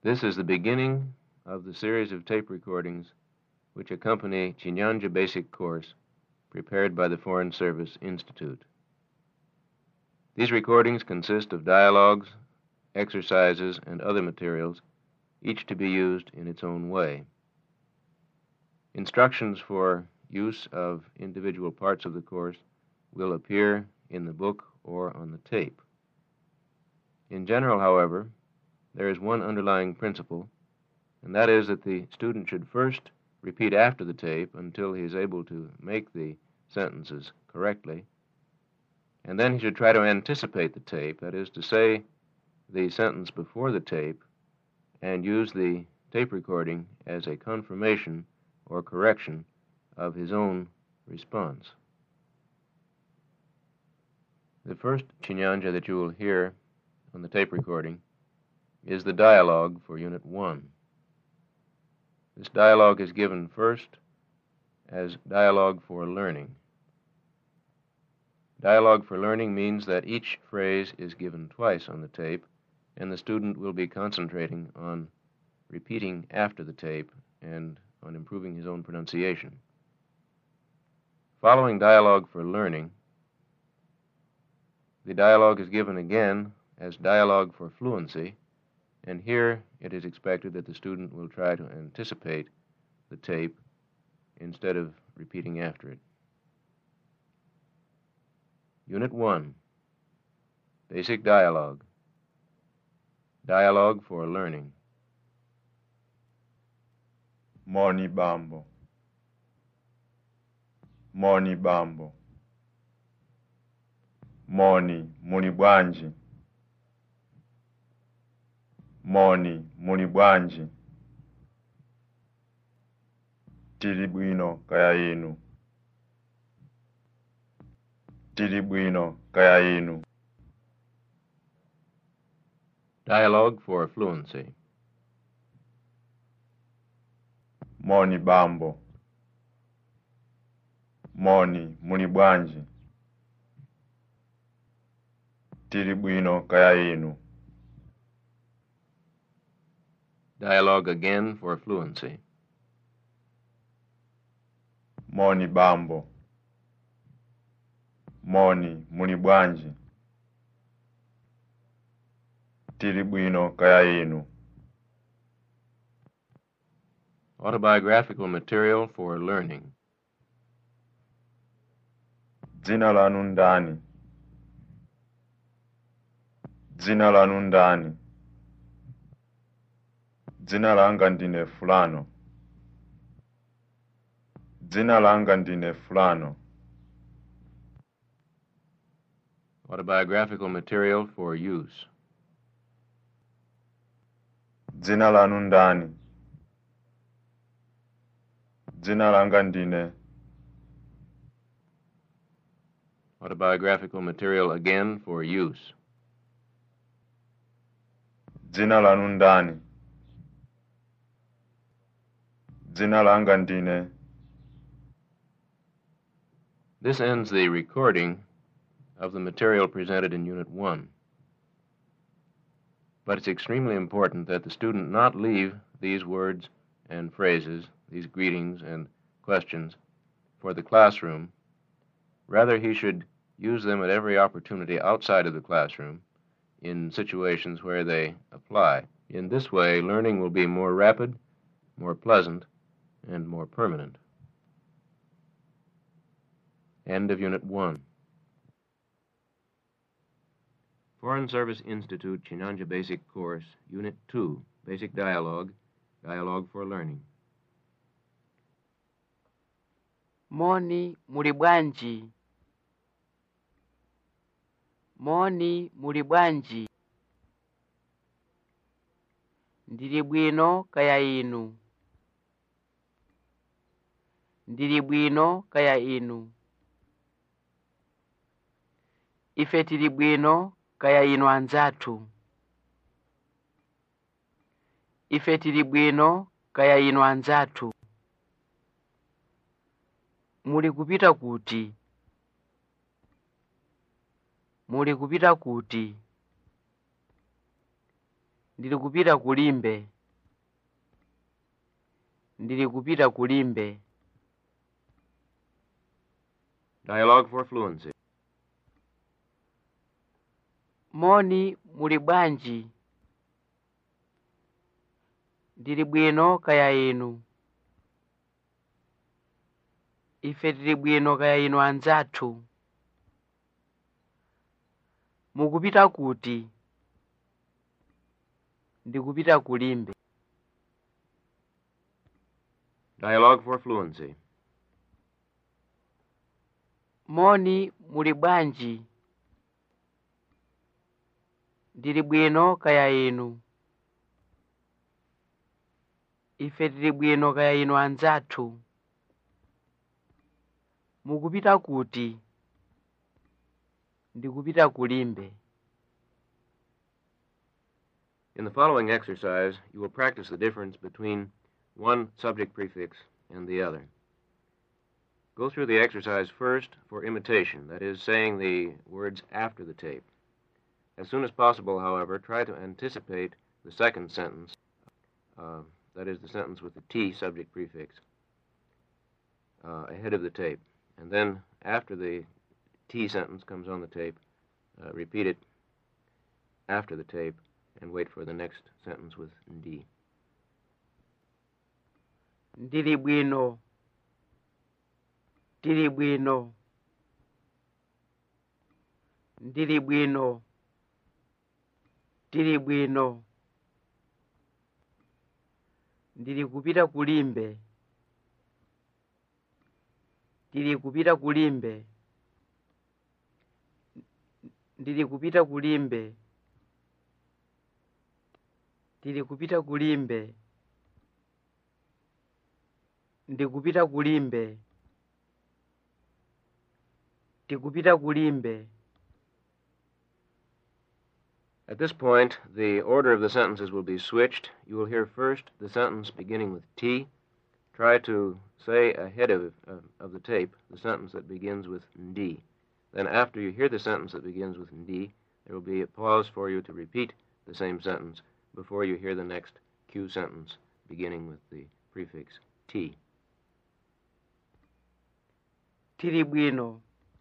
This is the beginning of the series of tape recordings which accompany Chinyanja Basic Course prepared by the Foreign Service Institute. These recordings consist of dialogues, exercises, and other materials, each to be used in its own way. Instructions for use of individual parts of the course will appear in the book or on the tape. In general, however, there is one underlying principle, and that is that the student should first repeat after the tape until he is able to make the sentences correctly, and then he should try to anticipate the tape, that is to say, the sentence before the tape, and use the tape recording as a confirmation or correction of his own response. The first chinyanja that you will hear on the tape recording is the dialogue for Unit 1. This dialogue is given first as dialogue for learning. Dialogue for learning means that each phrase is given twice on the tape, and the student will be concentrating on repeating after the tape and on improving his own pronunciation. Following dialogue for learning, the dialogue is given again as dialogue for fluency, and here it is expected that the student will try to anticipate the tape instead of repeating after it. Unit 1 Basic Dialogue Dialogue for Learning. Moni Bambo. Moni Bambo. Moni muli bwanji. Moni muli bwanji. Tili bwino kaya inu. Tili bwino kaya inu. Dialogue for Fluency. Moni Bambo. Moni muli bwanji. Tili bwino kaya inu. Dialogue again for fluency. Moni Bambo. Moni muli bwanji. Tili bwino kaya inu. Autobiographical material for learning. Dzina lanu ndani? Dzina lanu ndani? Dzina langa ndine fulano. Dzina langa ndine fulano. Autobiographical material for use. Dzina lanu ndani? Dzina langa ndine. Autobiographical material again for use. Dzina lanu ndani? Dzina langa ndine. This ends the recording of the material presented in Unit 1. But it's extremely important that the student not leave these words and phrases, these greetings and questions, for the classroom. Rather, he should use them at every opportunity outside of the classroom in situations where they apply. In this way, learning will be more rapid, more pleasant, and more permanent. End of Unit 1. Foreign Service Institute Chinyanja Basic Course, Unit 2, Basic Dialogue, Dialogue for Learning. Moni muli bwanji. Moni muli bwanji. Ndili bwino kaya inu. Ndili bwino kaya inu. Ife tili bwino kaya inu anzathu. Ife tili bwino kaya inu anzathu. Muli kupita kuti? Muli kupita kuti? ndili kupita kulimbe ndili kupita kulimbe Dialogue for fluency. moni muli bwanji ndili bwino kaya inu ife tili bwino kaya inu anzathu mukupita kuti ndikupita kulimbe Dialogue for fluency. moni muli bwanji ndili bwino kaya inu ife tili bwino kaya inu anzathu mukupita kuti ndikupita kulimbe In the following exercise, you will practice the difference between one subject prefix and the other. Go through the exercise first for imitation, that is, saying the words after the tape. As soon as possible, however, try to anticipate the second sentence, uh, that is, the sentence with the T subject prefix, uh, ahead of the tape. And then, after the T sentence comes on the tape, uh, repeat it after the tape and wait for the next sentence with D. ndili bwino ndili bwino ndili bwino ndili bwino ndili kupita kulimbe ndili kupita kulimbe ndili kupita kulimbe ndili kupita kulimbe ndikupita kulimbe ndikupita kulimbe At this point, the order of the sentences will be switched. You will hear first the sentence beginning with T. Try to say ahead of, of, of the tape the sentence that begins with D. Then, after you hear the sentence that begins with D, there will be a pause for you to repeat the same sentence before you hear the next Q sentence beginning with the prefix T. tili bwino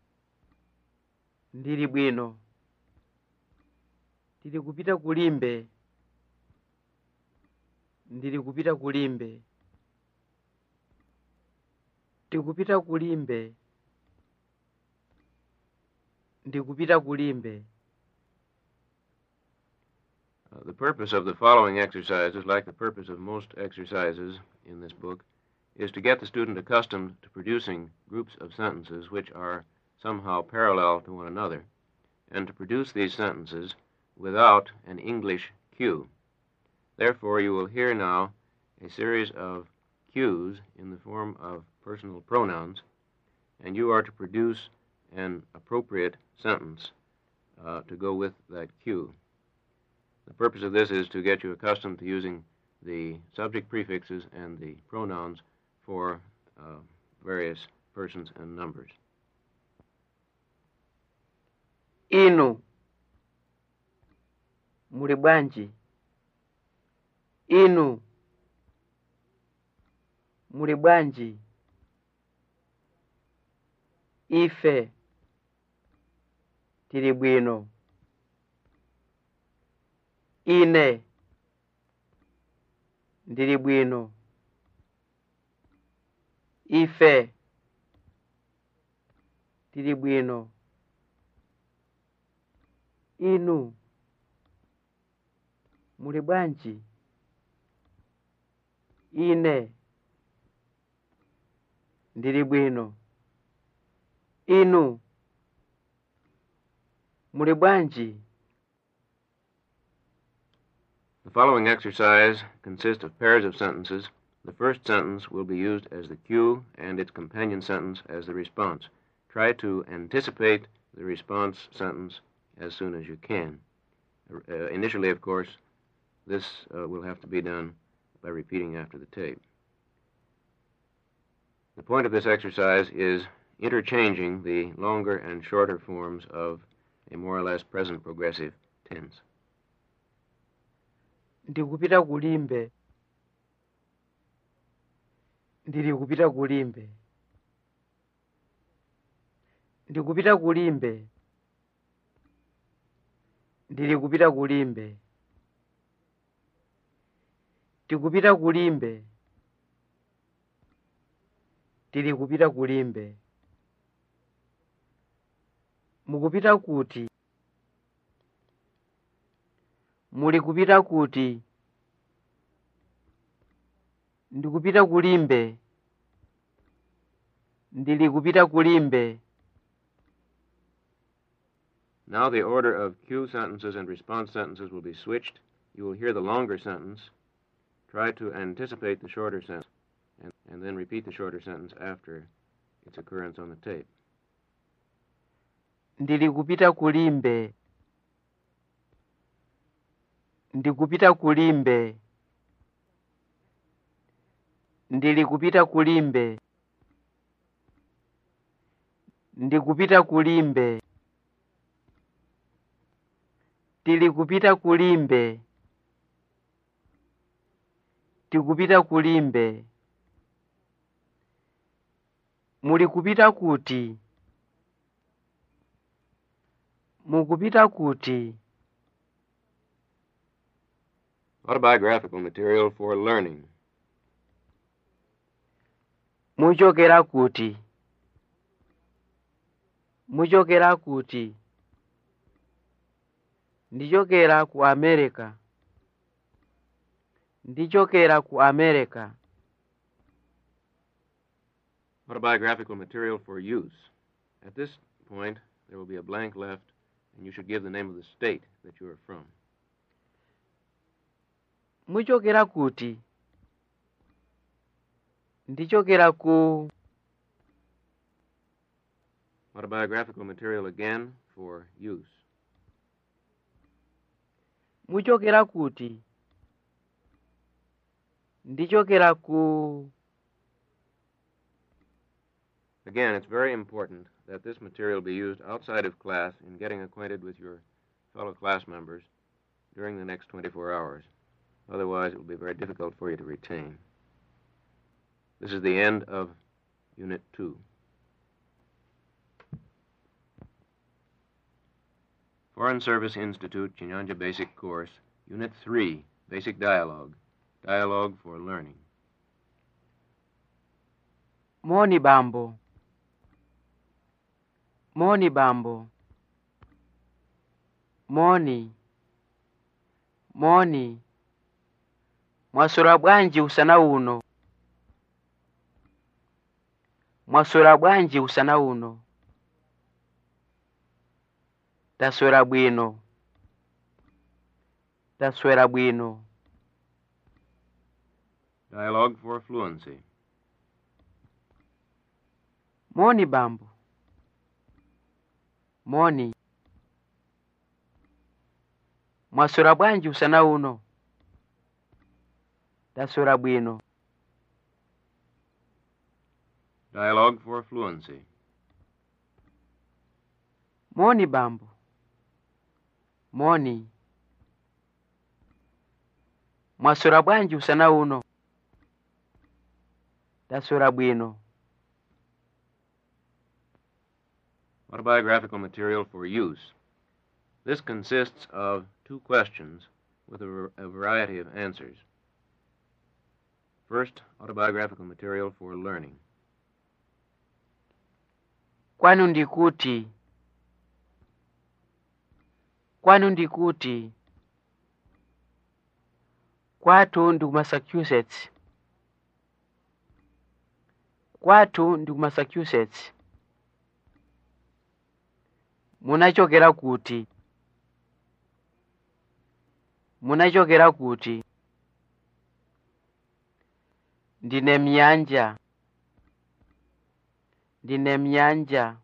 ndili bwino ndili kupita kulimbe ndili kupita kulimbe ndikupita kulimbe ndikupita kulimbe Uh, the purpose of the following exercises, like the purpose of most exercises in this book, is to get the student accustomed to producing groups of sentences which are somehow parallel to one another, and to produce these sentences without an English cue. Therefore, you will hear now a series of cues in the form of personal pronouns, and you are to produce an appropriate sentence uh, to go with that cue. The purpose of this is to get you accustomed to using the subject prefixes and the pronouns for uh, various persons and numbers. inu muli bwanji inu muli bwanji ife tili bwino ine ndili bwino ife tili bwino inu muli bwanji ine ndili bwino inu muli bwanji The following exercise consists of pairs of sentences. The first sentence will be used as the cue and its companion sentence as the response. Try to anticipate the response sentence as soon as you can. Uh, initially, of course, this uh, will have to be done by repeating after the tape. The point of this exercise is interchanging the longer and shorter forms of a more or less present progressive tense. ndikupita kulimbe ndili kupita kulimbe ndikupita kulimbe ndili kupita kulimbe tikupita kulimbe tili kupita kulimbe mukupita kuti muli kupita kuti ndikupita kulimbe ndili kupita kulimbe Now the order of cue sentences and response sentences will be switched. You will hear the longer sentence. Try to anticipate the shorter sentence and, and then repeat the shorter sentence after its occurrence on the tape. ndili kupita kulimbe ndikupita kulimbe ndili kupita kulimbe ndikupita kulimbe tili kupita kulimbe tikupita kulimbe muli kupita kuti mukupita kuti Autobiographical material for learning. muchokera kuti muchokera kuti ndichokera ku america ndichokera ku america Autobiographical material for use. At this point, there will be a blank left, and you should give the name of the state that you are from. muchokera kuti ndichokera ku Autobiographical material again for use. muchokera kuti ndichokera ku Again, it's very important that this material be used outside of class in getting acquainted with your fellow class members during the next 24 hours. Otherwise, it will be very difficult for you to retain. This is the end of Unit 2. Foreign Service Institute, Chinyanja Basic Course, Unit 3, Basic Dialogue. Dialogue for Learning. moni bambo moni bambo moni moni mwaswera bwanji usana uno mwaswera bwanji usana uno taswera bwino taswera bwino Dialogue for Fluency. moni bambo moni mwaswera bwanji usana uno taswera bwino Dialogue for Fluency. moni bambo moni mwaswera bwanji usana uno taswera bwino Autobiographical material for use. This consists of two questions with a, var- a variety of answers. First, autobiographical material for learning. kwanu ndikuti kwanu ndikuti kwathu ndi ku massachusetts kwathu ndi ku massachusetts munachokera kuti munachokera kuti ndine mnyanja ndine mnyanja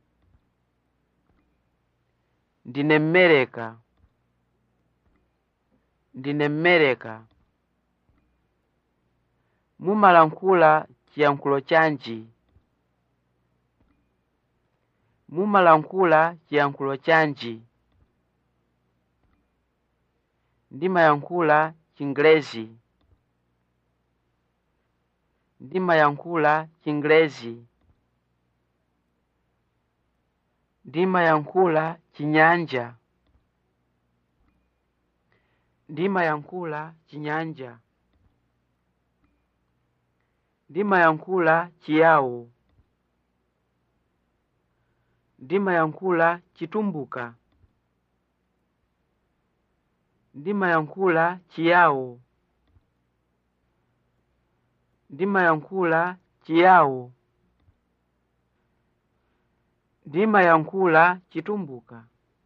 ndine mmereka ndine mmereka mumalankhula chiyankhulo chanji mumalankhula chiyankhulo chanji ndimayankhula chingelezi ndimayankhula chingelezi ndimayankhula chinyanja ndimayankhula chinyanja ndimayankhula chiyawo ndimayankhula chitumbuka ndimayankhula chiyawo ndimayankhula chiyawo ndimayankhula chitumbuka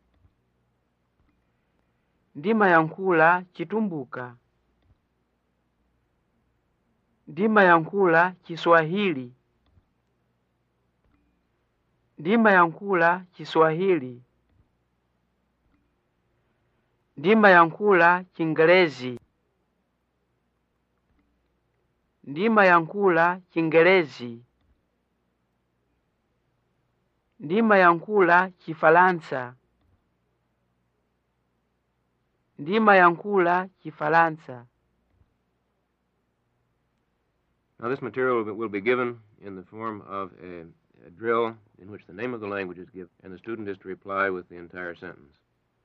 ndimayankhula chitumbuka ndimayankhula chiswahili ndimayankhula chiswahili ndimayankhula chingelezi ndimayankhula chingelezi ndimayankhula chifalansa ndimayankhula chifalansa Now, this material will be- will be given in the form of a, a drill in which the name of the language is given, and the student is to reply with the entire sentence.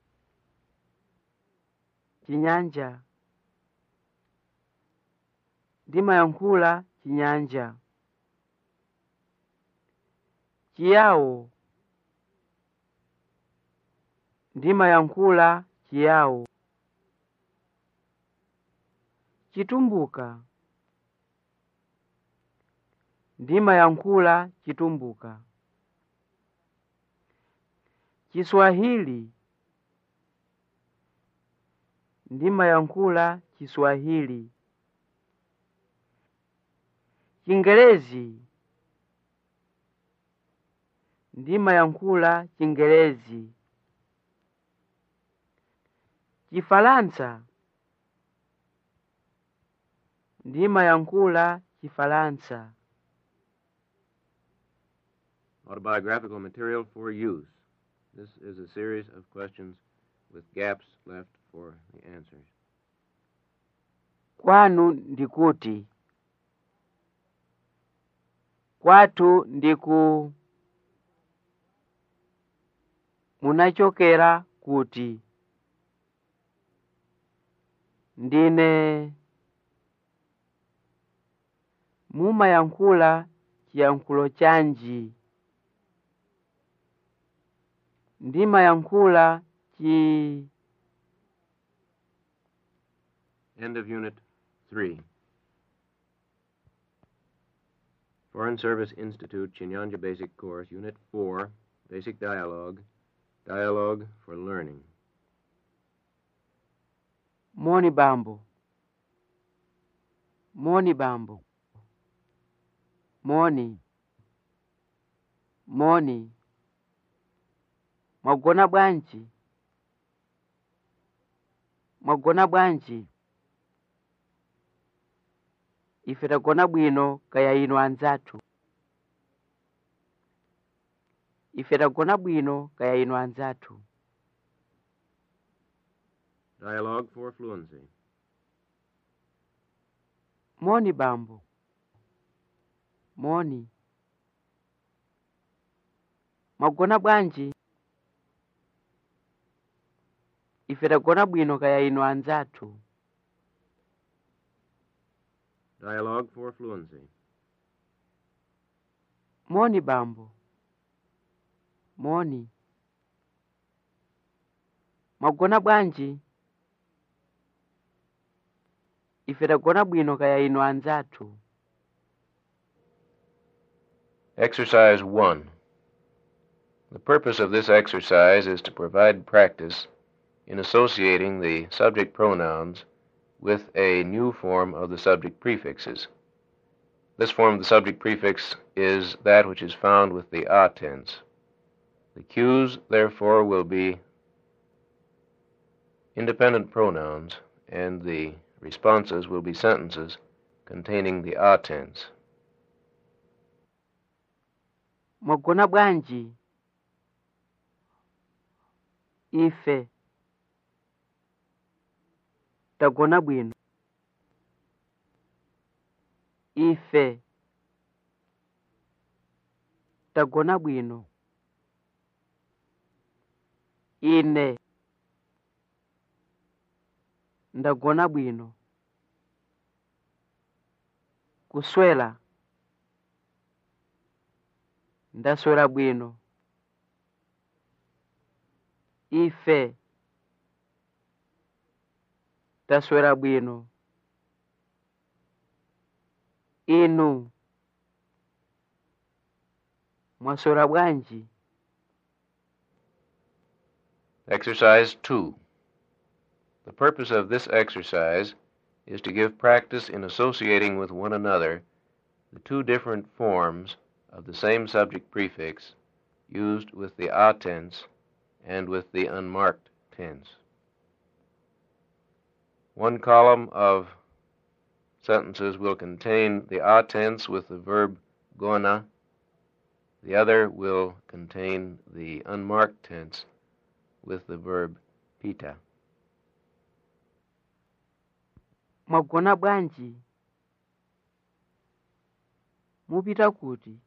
chinyanja ndimayankhula chinyanja chiyawo ndimayankhula chiyawo chitumbuka ndimayankhula chitumbuka chiswahili ndimayankhula chiswahili chingelezi ndimayankhula chingelezi chifalansa ndimayankhula chifalansa Autobiographical material for use. This is a series of questions with gaps left for the answers. kwanu ndikuti kwathu ndiku munachokera kuti ndine mumayankhula chiyankhulo chanji ndimayankhula chi End of Unit 3. Foreign Service Institute, Chinyanja Basic Course, Unit 4, Basic Dialogue, Dialogue for Learning. moni bambo moni bambo moni moni mwagona bwanji mwagona bwanji ife tagona bwino kaya inu anzathu ife tagona bwino kaya inu anzathu Dialogue for Fluency. moni bambo moni mwagona bwanji ife tagona bwino kaya inu anzathu Dialogue for Fluency. moni bambo moni mwagona bwanji ife tagona bwino kaya inu anzathu Exercise 1. The purpose of this exercise is to provide practice in associating the subject pronouns with a new form of the subject prefixes. This form of the subject prefix is that which is found with the a tense. The cues, therefore, will be independent pronouns, and the responses will be sentences containing the a tense. mwagona bwanji ife tagona bwino ife tagona bwino ine ndagona bwino kuswela ndaswera bwino ife taswera bwino inu mwaswera bwanji Exercise 2. The purpose of this exercise is to give practice in associating with one another the two different forms of the same subject prefix used with the a tense and with the unmarked tense. One column of sentences will contain the a tense with the verb gona. The other will contain the unmarked tense with the verb pita. mwagona bwanji mupita kuti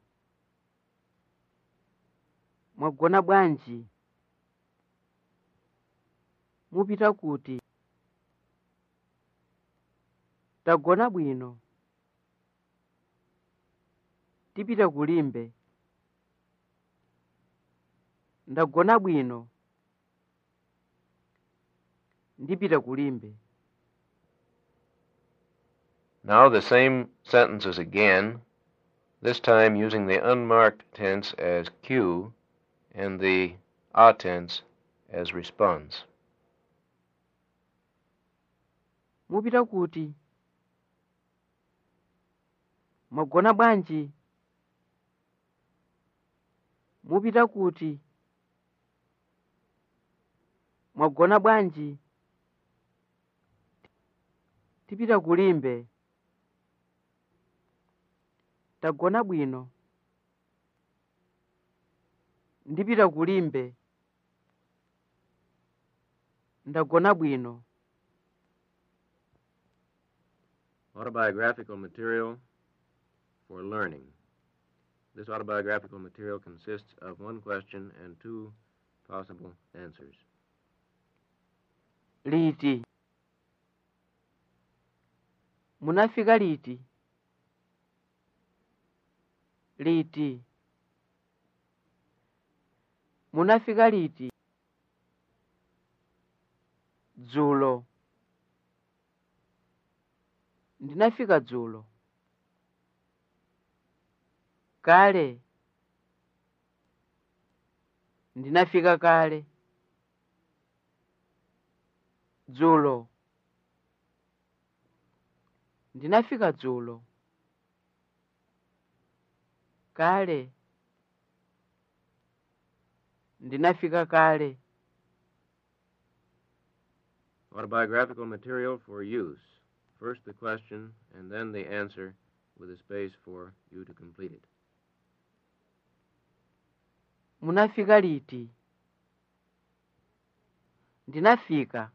mwagona bwanji mupita kuti tagona bwino tipita kulimbe ndagona bwino ndipita kulimbe Now the same sentences again, this time using the unmarked tense as cue and the a tense as response. mupita kuti mwagona bwanji mupita kuti mwagona bwanji tipita kulimbe tagona bwino ndipita kulimbe ndagona bwino Autobiographical material for learning. This autobiographical material consists of one question and two possible answers. liti munafika liti liti munafika liti dzulo ndinafika dzulo kale ndinafika kale dzulo ndinafika dzulo kale ndinafika kale Autobiographical material for use. First the question and then the answer with a space for you to complete it. munafika liti ndinafika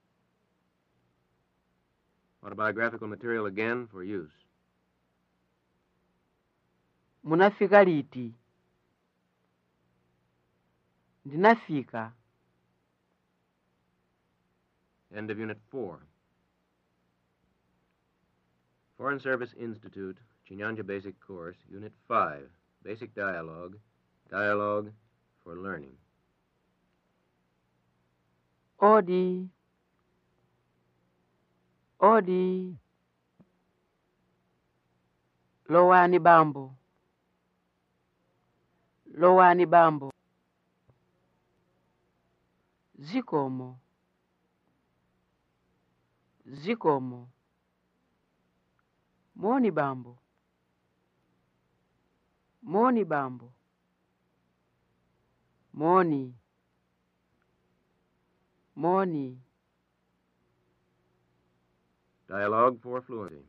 Autobiographical material again for use. munafika liti ndinafika End of Unit 4. Foreign Service Institute, Chinyanja Basic Course, Unit 5, Basic Dialogue, Dialogue for Learning. odi odi lowani bambo lowani bambo zikomo zikomo moni bambo moni bambo moni moni Dialogue for Fluency.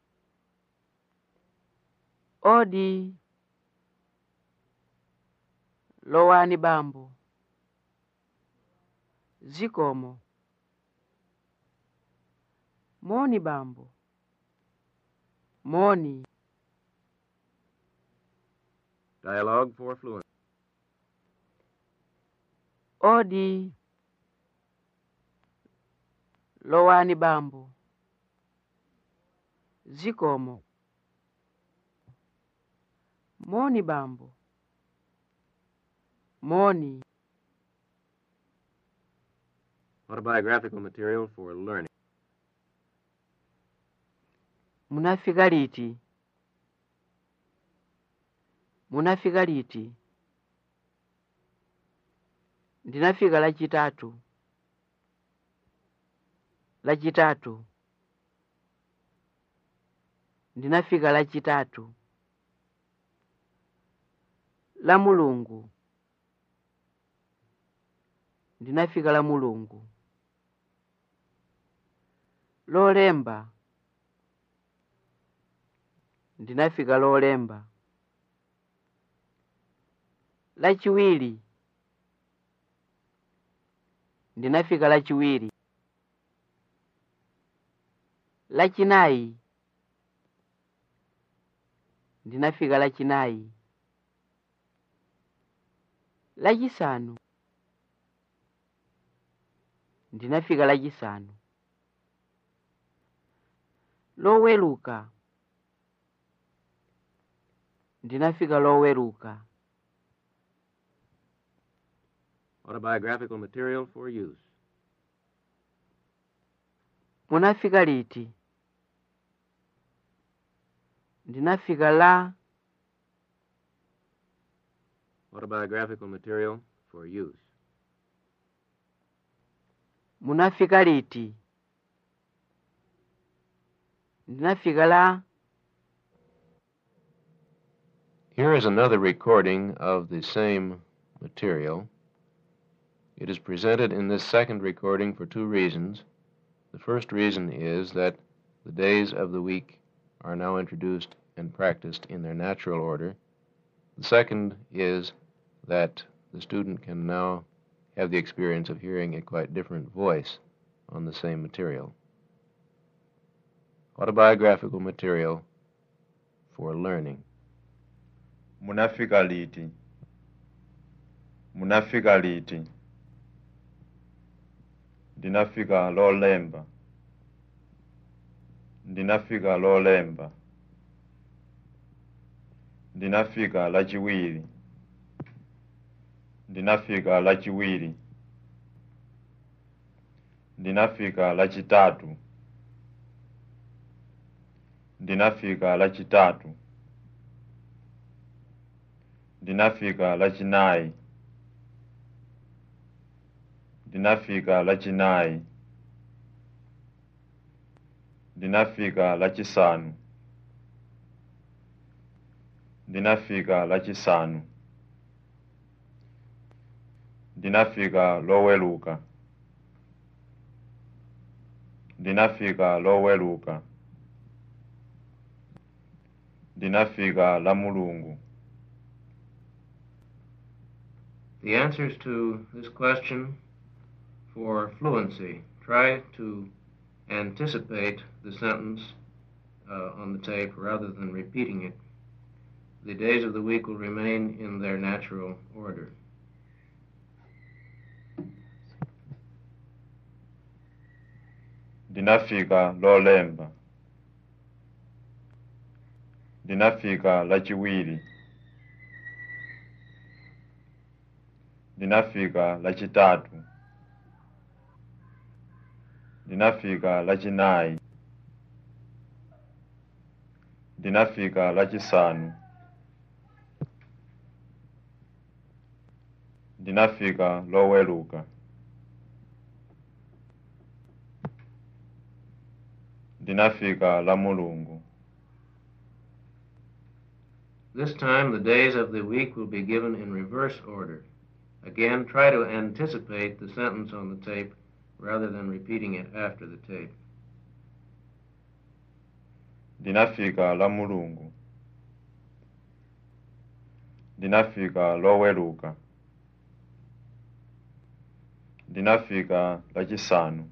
odi lowani bambo zikomo moni bambo moni Dialogue for fluency. odi lowani bambo zikomo moni bambo moni Autobiographical material for learning. munafika liti munafika liti ndinafika lachitatu lachitatu ndinafika lachitatu la mulungu ndinafika la mulungu lolemba ndinafika lolemba lachiwiri ndinafika lachiwiri lachinayi ndinafika lachinayi lachisanu ndinafika lachisanu loweluka ndinafika loweluka Autobiographical material for use. munafika liti ndinafika la Autobiographical material for use. munafika liti ndinafika la Here is another recording of the same material. It is presented in this second recording for two reasons. The first reason is that the days of the week are now introduced and practiced in their natural order. The second is that the student can now have the experience of hearing a quite different voice on the same material. Autobiographical material for learning. munafika liti munafika liti ndinafika lolemba ndinafika lolemba ndinafika lachiwiri ndinafika lachiwiri ndinafika lachitatu ndinafika lachitatu ndinafika lachinayi ndinafika lachinayi ndinafika lachisanu ndinafika lachisanu ndinafika loweluka ndinafika loweluka ndinafika la mulungu The answers to this question for fluency try to anticipate the sentence uh, on the tape rather than repeating it. The days of the week will remain in their natural order. ndinafika lolemba ndinafika lachiwiri ndinafika lachitatu ndinafika lachinayi ndinafika lachisanu ndinafika loweluka ndinafika la mulungu This time, the days of the week will be given in reverse order. Again, try to anticipate the sentence on the tape rather than repeating it after the tape. ndinafika la mulungu ndinafika loweluka ndinafika lachisanu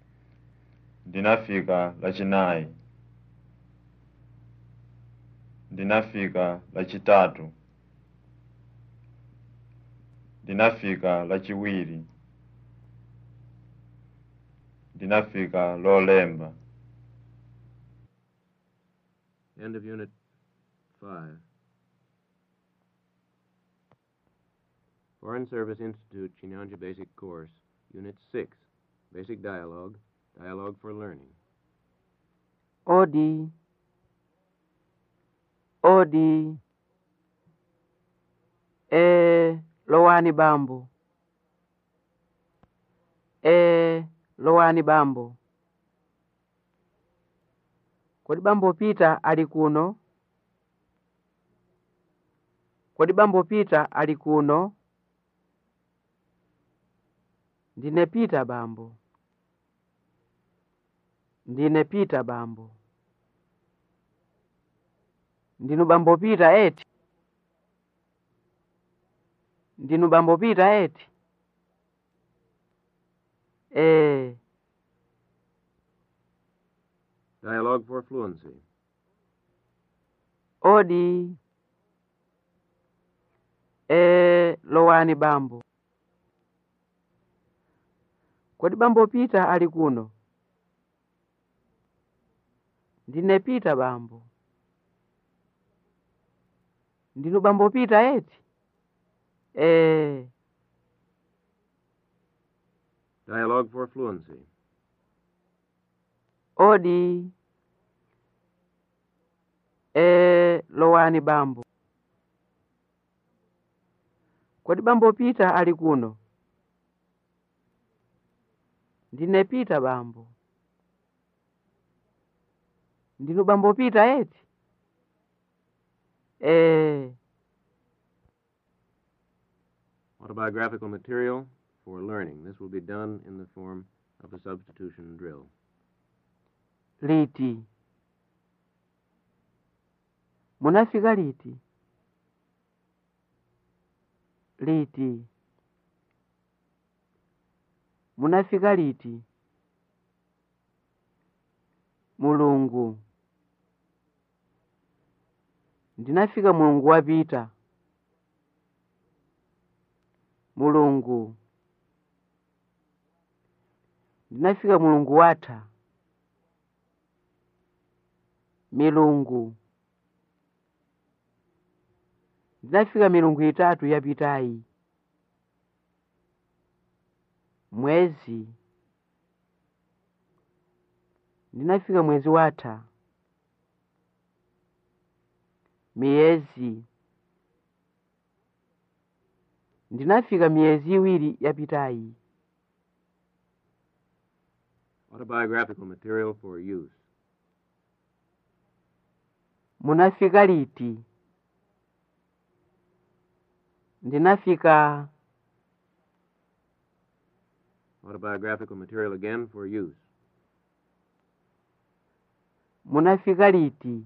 ndinafika lachinayi ndinafika lachitatu ndinafika lachiwiri ndinafika lolemba End of Unit 5. Foreign Service Institute, Chinyanja Basic Course, Unit 6, Basic Dialogue, Dialogue for Learning. odi odi e lowani bambo e lowani bambo kodi bambo pita ali kuno kodi bambo pita ali kuno ndine pita bambo ndine pita bambo ndinu bambo pita eti ndinu bambo pita eti ee Dialogue for Fluency. odi ee lowani bambo kodi bambo pita ali kuno ndine pita bambo ndinu bambo pita eti ee Dialogue for Fluency. odi ee lowani bambo kodi bambo pita ali kuno ndine pita bambo ndinu bambo pita eti ee Autobiographical material for learning. This will be done in the form of a substitution drill. liti munafika liti liti munafika liti mulungu ndinafika mulungu wapita mulungu ndinafika mulungu watha milungu ndinafika milungu itatu yapitayi mwezi ndinafika mwezi watha miyezi ndinafika miyezi iwiri yapitayi Autobiographical material for use. munafika liti ndinafika Autobiographical material again for use. munafika liti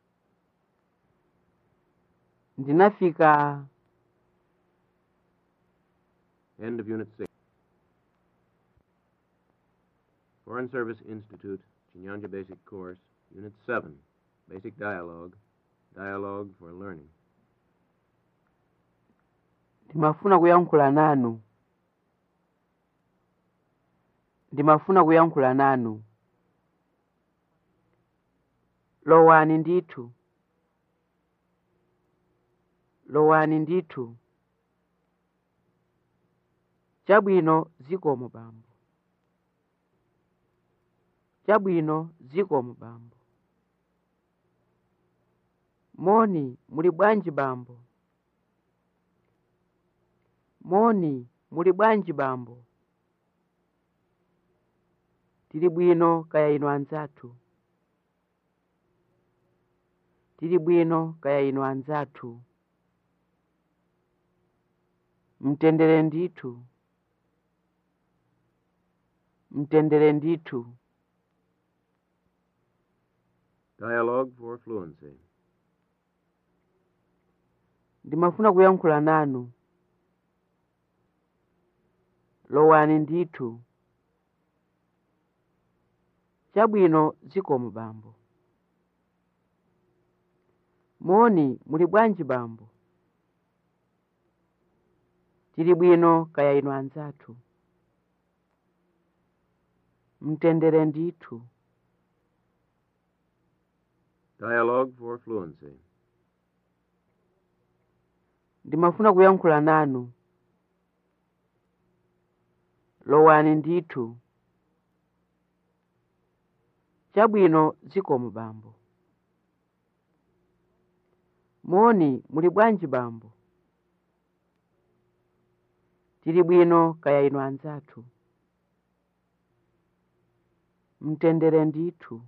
ndinafika End of Unit 6. Foreign Service Institute, Chinyanja Basic Course, Unit 7, Basic Dialogue, Dialogue for Learning. ndimafuna kuyankhula nanu ndimafuna kuyankhula nanu lowani ndithu lowani ndithu chabwino zikomo bambo chabwino zikomo bambo moni muli bwanji bambo moni muli bwanji bambo tili bwino kaya inu anzathu tili bwino kaya inu anzathu mtendere ndithu mtendere ndithu Dialogue for Fluency. ndimafuna kuyankhula nanu lowani ndithu chabwino zikomo bambo moni muli bwanji bambo tili bwino kaya inu anzathu mtendere ndithu Dialogue for fluency. ndimafuna kuyankhula nanu lowani ndithu chabwino zikomo bambo moni muli bwanji bambo tili bwino kaya inu anzathu mtendere ndithu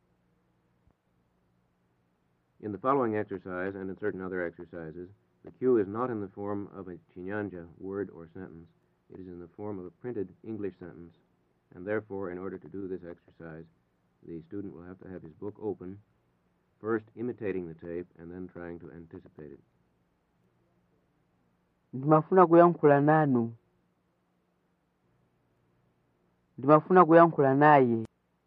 In the following exercise and in certain other exercises, the cue is not in the form of a Chinyanja word or sentence. It is in the form of a printed English sentence, and therefore, in order to do this exercise, the student will have to have his book open, first imitating the tape and then trying to anticipate it. ndimafuna kuyankhula nanu ndimafuna kuyankhula naye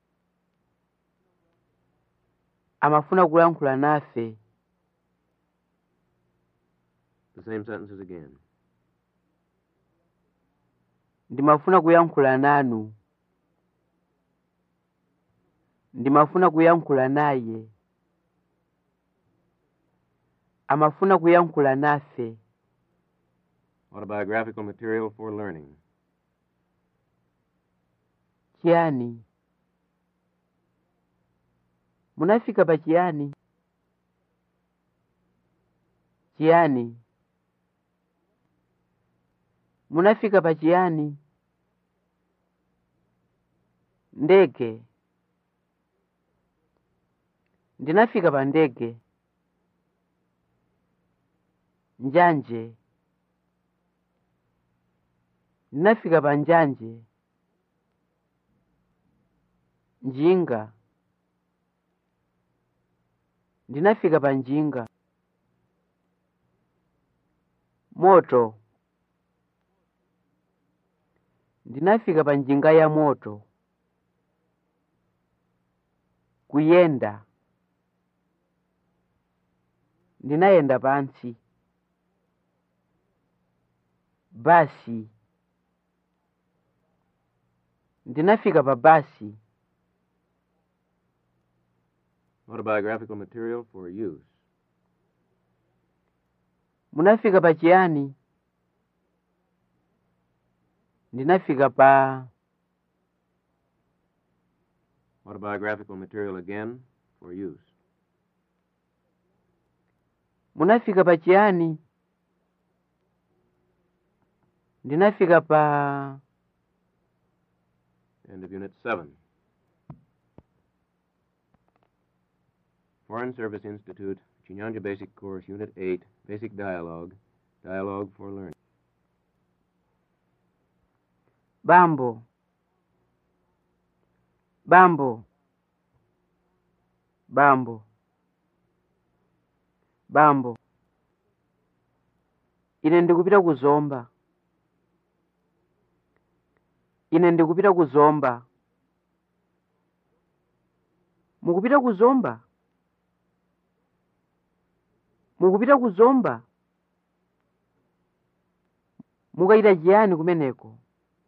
amafuna kuyankhula nafe The same sentences again. ndimafuna kuyankhula nanu ndimafuna kuyankhula naye amafuna kuyankhula nafe Autobiographical material for learning. chiyani munafika pa chiyani chiyani munafika pa chiyani ndege ndinafika pa ndege njanje ndinafika pa njanje njinga ndinafika pa njinga moto ndinafika pa njinga ya moto kuyenda ndinayenda pansi basi ndinafika pa basi Autobiographical material for use. munafika pa chiyani ndinafika pa Autobiographical material again for use. munafika pa chiyani ndinafika pa End of Unit 7. Foreign Service Institute, Chinyanja Basic Course, Unit 8, Basic Dialogue, Dialogue for Learning. bambo bambo bambo bambo ine ndikupita kuzomba ine ndikupita kuzomba mukupita kuzomba mukupita kuzomba mukachita chiyani kumeneko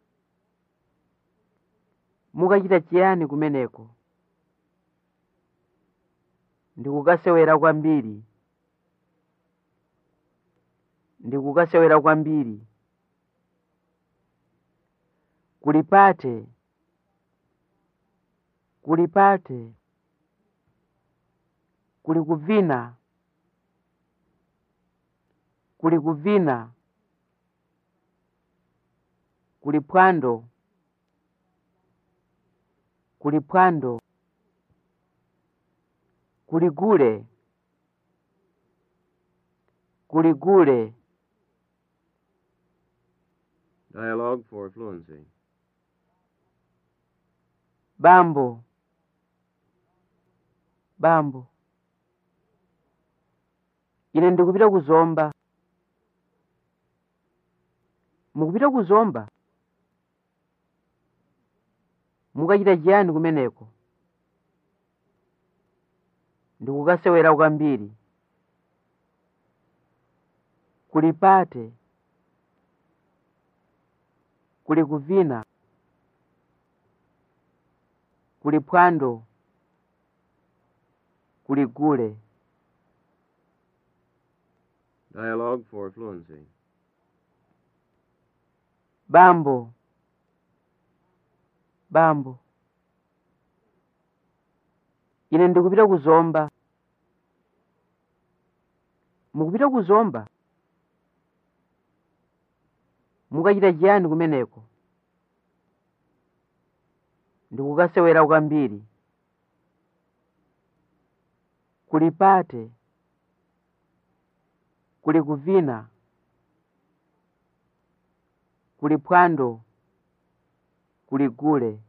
mukachita chiyani kumeneko ndikukasewera kwambiri ndikukasewera kwambiri kulipate kulipate kuli kuvina kuli kuvina kuli phwando kuli phwando kuli gule kuli gule Dialogue for fluency. bambo bambo ine ndikupita kuzomba mukupita kuzomba mukachita chiyani kumeneko ndikukasewera kwambiri kuli pate kuli kuvina kuli phwando kuli gule Dialogue for fluency. bambo bambo ine ndikupita kuzomba mukupita kuzomba mukachita chiyani kumeneko ndikukasewera kwambiri kuli pate kuli kuvina kuli phwando kuli gule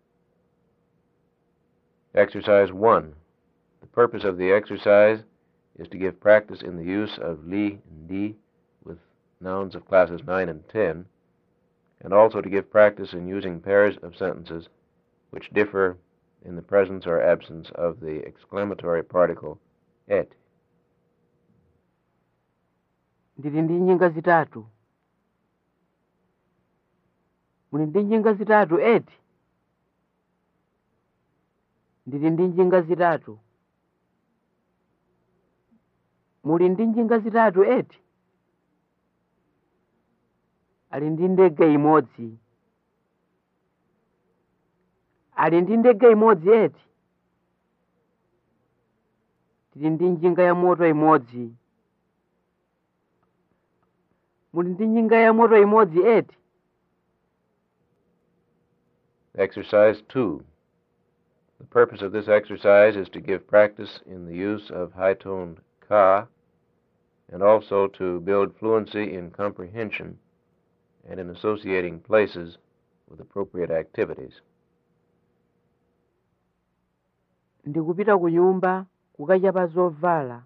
Exercise 1. The purpose of the exercise is to give practice in the use of li and di with nouns of classes 9 and 10, and also to give practice in using pairs of sentences which differ in the presence or absence of the exclamatory particle et. ndili ndi njinga zitatu muli ndi njinga zitatu eti ndili ndi njinga zitatu muli ndi njinga zitatu eti ali ndi ndege imodzi ali ndi ndege imodzi eti tili ndi njinga ya moto imodzi muli ndi njinga ya moto imodzi eti Exercise 2. The purpose of this exercise is to give practice in the use of high toned ka and also to build fluency in comprehension and in associating places with appropriate activities. ndikupita ku nyumba kukachapa zovala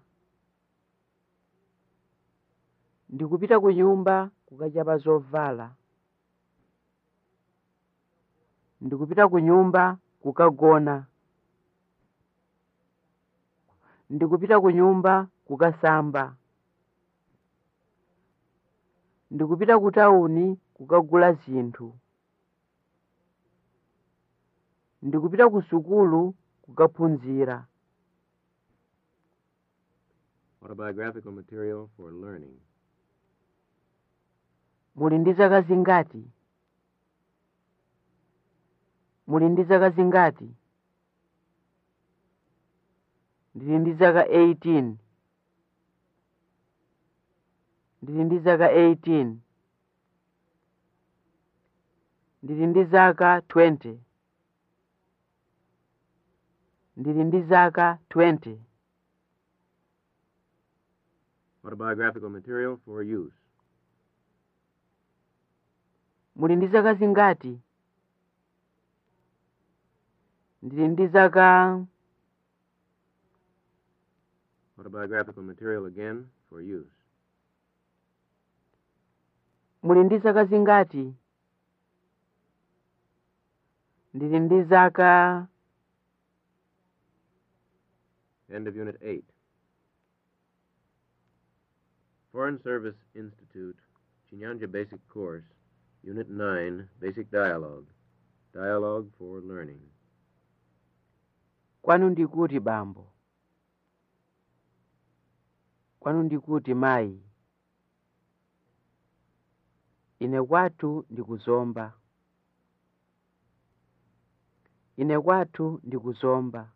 ndikupita ku nyumba kukachapa zovala ndikupita ku nyumba kukagona ndikupita ku nyumba kukasamba ndikupita ku tawuni kukagula zinthu ndikupita ku sukulu kukaphunzira Autobiographical material for learning. muli ndi zaka zingati muli ndi zaka zingati ndili ndi zaka 18 ndili ndi zaka 18 ndili ndi zaka 20 ndili ndi zaka 20 Autobiographical material for use. muli ndi zaka zingati ndili ndi zaka Autobiographical material again for use. muli ndi zaka zingati ndili ndi zaka End of Unit 8. Foreign Service Institute, Chinyanja Basic Course, Unit 9, Basic Dialogue. Dialogue for Learning. kwanu ndikuti bambo kwanu ndikuti mayi ine kwathu ndikuzomba ine kwathu ndikuzomba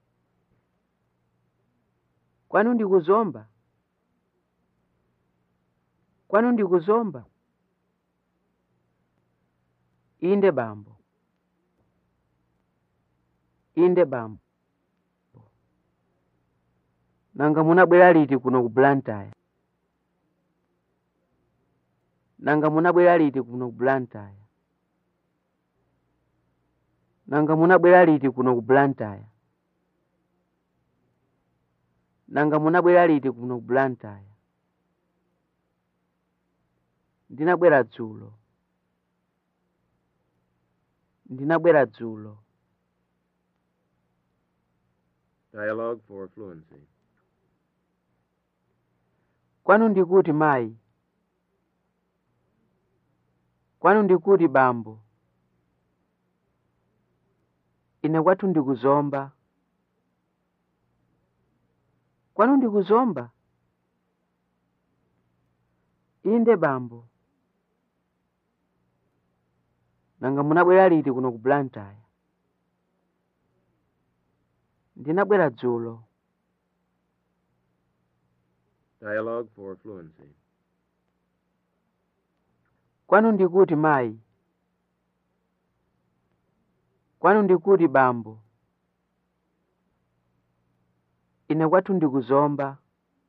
kwanu ndikuzomba kwanu ndikuzomba inde bambo inde bambo nanga munabwera liti kuno ku blantyre nanga munabwera liti kuno ku blantyre nanga munabwera liti kuno ku blantyre nanga munabwera liti kuno ku blantyre ndinabwera dzulo ndinabwera dzulo Dialogue for Fluency. kwanu ndikuti mayi kwanu ndikuti bambo ine kwathu ndikuzomba kwanu ndikuzomba inde bambo nanga munabwera liti kuno ku blantyre ndinabwera dzulo Dialogue for fluency. kwanu ndikuti mayi kwanu ndikuti bambo ine kwathu ndikuzomba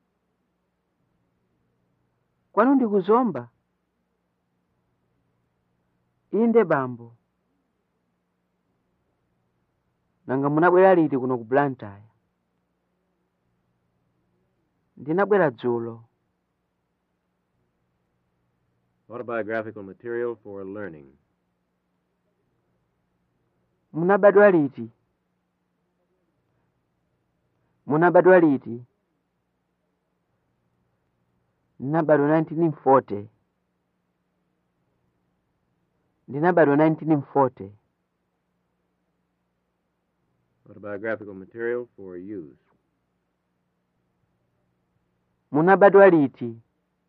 kwanu ndikuzomba inde bambo nanga munabwera liti kuno ku blantyre ndinabwera dzulo Autobiographical material for learning. munabadwa liti munabadwa liti ndinabadwa 1940 ndinabadwa 1940 Autobiographical material for use. munabadwa liti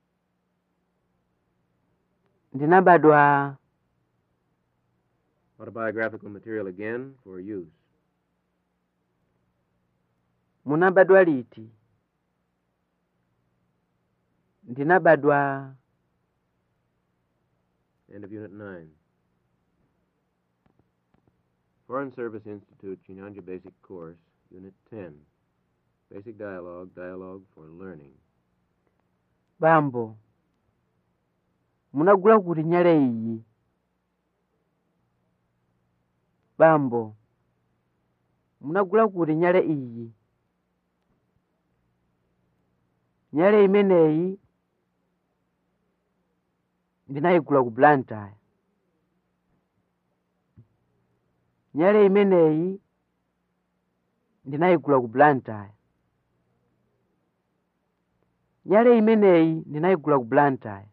ndinabadwa Autobiographical material again for use. munabadwa liti ndinabadwa End of Unit 9. Foreign Service Institute Chinyanja Basic Course, Unit 10. Basic Dialogue, Dialogue for Learning. bambo munagula kuti nyale iyi bambo munagula kuti nyale iyi nyale imeneyi ndinayigula ku blantyre nyale imeneyi ndinayigula ku blantyre nyale imeneyi ndinayigula ku blantyre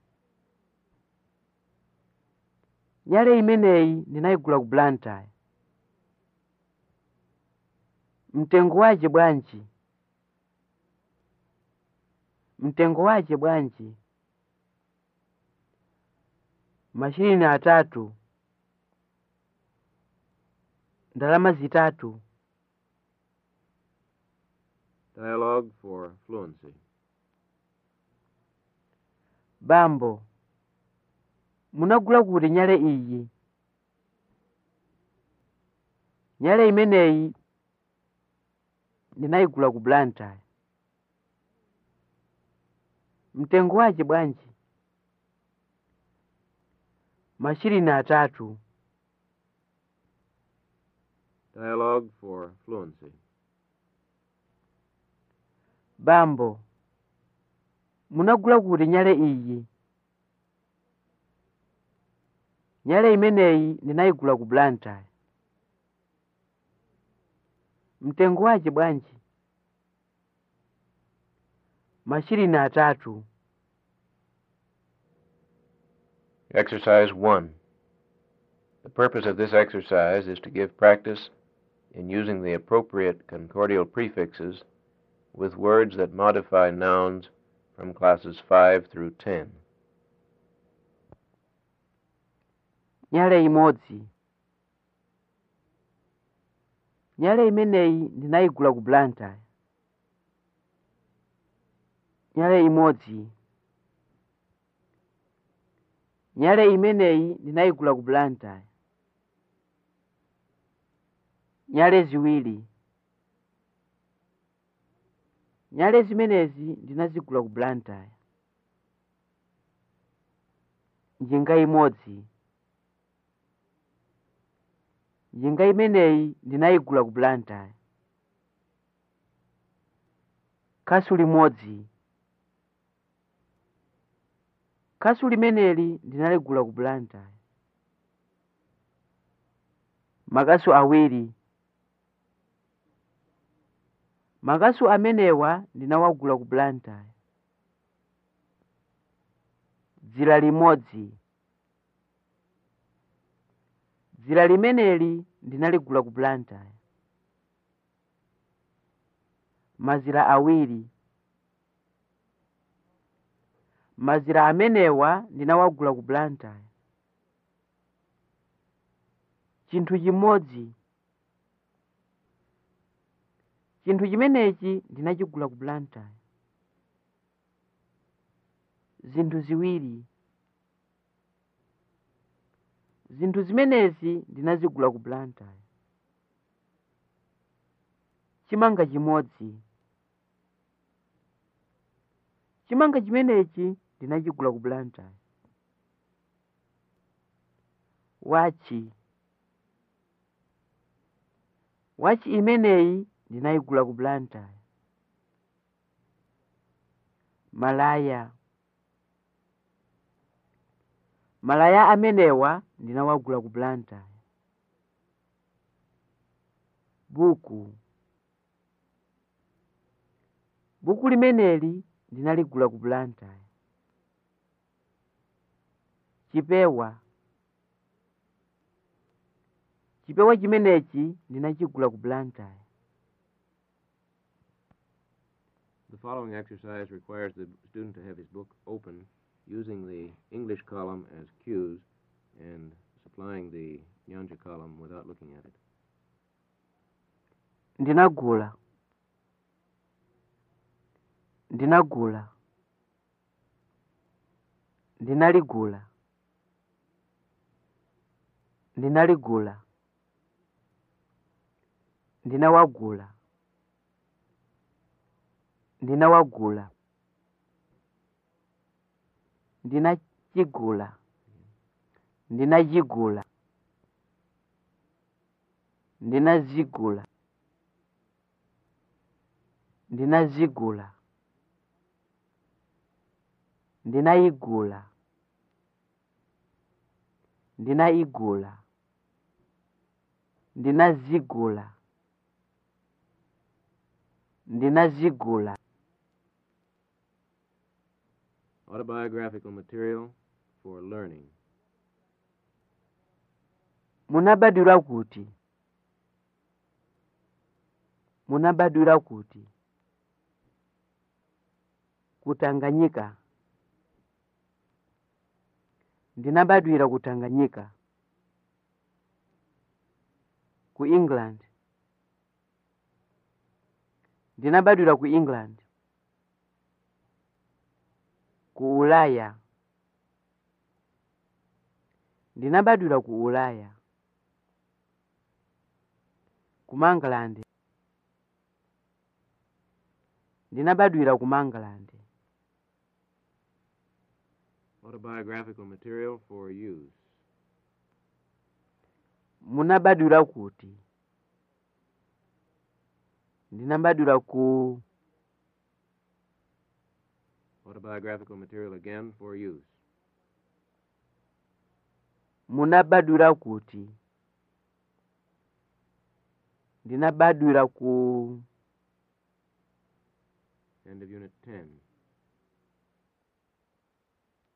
nyale imeneyi ndinayigula ku blantyre mtengo wace bwanji mtengo wace bwanji mashirini atatu ndalama zitatu Dialogue for Fluency. bambo munagula kuti nyale iyi nyale imeneyi ndinayigula ku blantyre mtengo wace bwanji mashirini atatu Dialogue for Fluency. bambo munagula kuti nyale iyi nyale imeneyi ndinayigula ku blantyre mtengo wace bwanji mashirini atatu Exercise 1. The purpose of this exercise is to give practice in using the appropriate concordial prefixes with words that modify nouns from classes 5 through 10. nyale imodzi nyale imeneyi ndinayigula ku blantyre nyale imodzi nyale imeneyi ndinayigula ku blantyre nyale ziwiri nyale zimenezi ndinazigula ku blantyre njinga imodzi njinga imeneyi ndinayigula ku blantyre khasu limodzi khasu limeneli ndinaligula ku blantyre makasu awiri makasu amenewa ndinawagula ku blantyre dzira limodzi dzira limeneli ndinaligula ku blantyre mazira awiri mazira amenewa ndinawagula ku blantyre chinthu chimodzi chinthu chimenechi ndinachigula ku blantyre zinthu ziwiri zinthu zimenezi ndinazigula ku blantyre chimanga chimodzi chimanga chimenechi ndinachigula ku blantyre wachi wachi imeneyi ndinayigula ku blantyre malaya malaya amenewa ndinawagula ku blantyre buku buku limeneli ndinaligula ku blantyre chipewa chipewa chimenechi ndinachigula ku blantyre The following exercise requires the student to have his book open using the English column as cues and supplying the Nyanja column without looking at it. ndinagula ndinagula ndinaligula ndinaligula ndinawagula ndinawagula ndinachigula ndinachigula ndinazigula ndinazigula ndinayigula ndinayigula ndinazigula ndinazigula Autobiographical material for learning. munabadwira kuti munabadwira kuti kutanganyika ndinabadwira kutanganyika ku england ndinabadwira ku england ku ulaya ndinabadwira ku ulaya ku mangalande ndinabadwira ku mangalande Autobiographical material for use. munabadwira kuti ndinabadwira ku Autobiographical material again for use. munabadwira kuti ndinabadwira ku End of Unit 10.